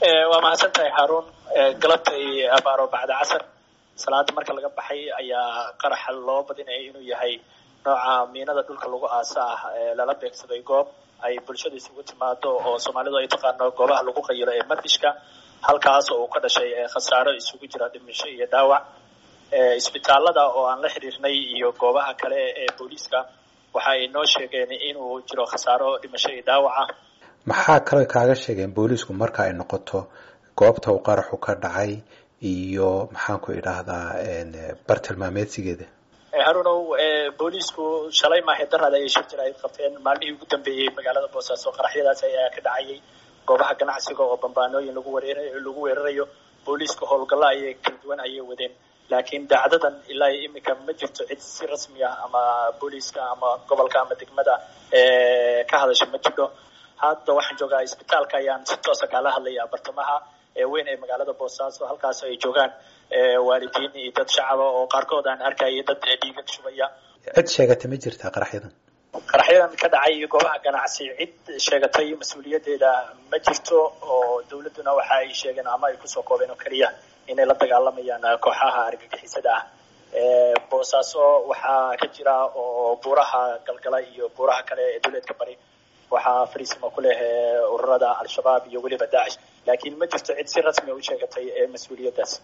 waa mahadsan tahay haarun galabtay abaaro bacda casar salaada marka laga baxay ayaa qaraxa loo badinaya inuu yahay nooca miinada dhulka lagu aasa ah lala beegsaday goob ay bulshada isugu timaado oo soomaalidu ay taqaano goobaha lagu qayilo ee mardishka halkaas oo uu ka dhashay khasaaro isugu jira dhimisho iyo dhaawac isbitaalada oo aan la xiriirnay iyo goobaha kale ee booliiska waxa ay noo sheegeen inuu jiro khasaaro dhimasho iyo dhaawaca maxaa kale kaaga sheegeen booliisku marka ay noqoto goobta uu qaraxu ka dhacay iyo maxaan ku idhaahdaa bartilmaameedsigeeda harunow booliisku shalay maahe daraad ayay shir jir ay qabteen maalmihii ugu dambeeyey magaalada boosaaso qaraxyadaas ayaa ka dhacayay goobaha ganacsiga oo bambaanooyin lagu wareer lagu weerarayo booliiska howlgallo ayay kala duwan ayay wadeen laakiin dacdadan ilaa iyo iminka ma jirto cid si rasmi ah ama booliiska ama gobolka ama degmada ka hadasha ma jidho hadda waxaan joogaa isbitaalka ayaan si toosa kaala hadlaya bartamaha weyn ee magaalada boosaaso halkaas ay joogaan waalidiin iyo dad shacaba oo qaarkood aan arkaya dad dhiigag shubaya cid sheegatay ma jirtaa qaraxyadan qaraxyadan ka dhacay goobaha ganacsi cid sheegatay mas-uuliyadeeda ma jirto oo dawladduna waxa ay sheegeen ama ay kusoo koobeen oo keliya inay la dagaalamayaan kooxaha argagixisada ah boosaaso waxaa ka jira oo buuraha galgala iyo buuraha kale ee dawleedka bari waxaa fariisima ku leh ururada al-shabaab iyo weliba daacish laakiin ma jirto cid si rasmi u sheegatay mas-uuliyaddaas